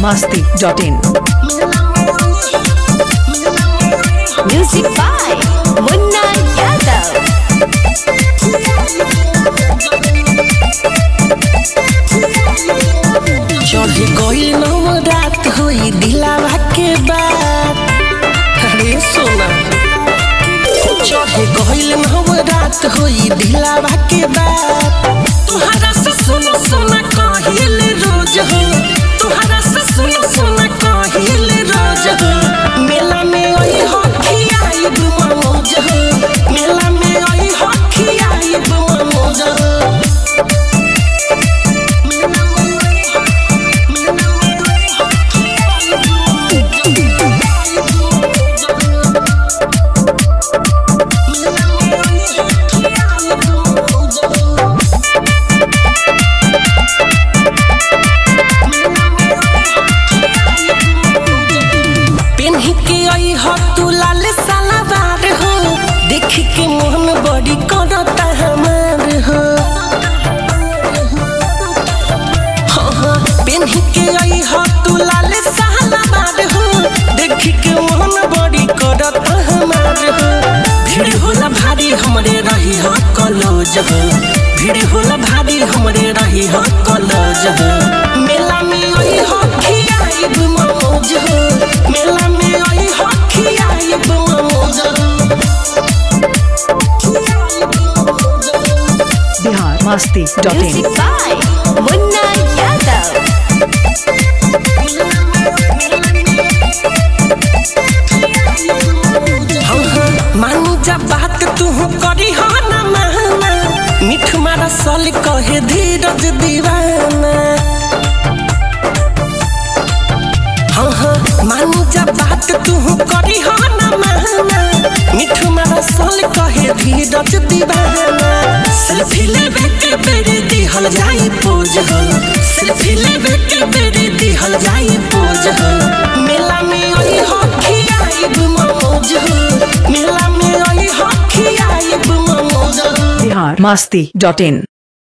masti.in. Music by Munna Yadav. चढ़ गई नव रात होई दिलावा के बात अरे सोना चढ़ गई नव रात होई दिलावा के बात तुहरा से सुन सुन कहिल रोज हो तुहरा से सुन सुन कहिल रोज हो मेला में ओई हो खियाई मनोज हो मेला में ओई हो खियाई मनोज हो पेन्ही के आई हो तू लाल सलवार हो देख के मोहन बड़ी करता हमार हो हाँ, हाँ, पेन्ही के आई हो तू लाल सलवार हो देख के मोहन बड़ी करता हमार हो भीड़ होला भारी हमरे रही हो कॉलेज हो भीड़ होला भारी हमरे रही हो कॉलेज हो मेला में आई हो खियाइब मौज हो मेला में आई हो खियाइब मौज हो Bihar masti.in. Music by Munna Yadav. हाँ, हाँ, मानी जब बात तू करी हो ना माना मिठ मारा सल कहे धीरज दीवाना हाँ हाँ मानी जब बात तू करी हो ना माना मिठ मारा सल कहे धीरज दीवाना सेल्फी लेवे के बेरे दिहल जाई पोज हो सेल्फी लेवे के बेरे दिहल जाई पोज हो मेला में आई हो खियाइब मौज हो मेला में आई हो खियाइब मौज हो Bihar masti.in.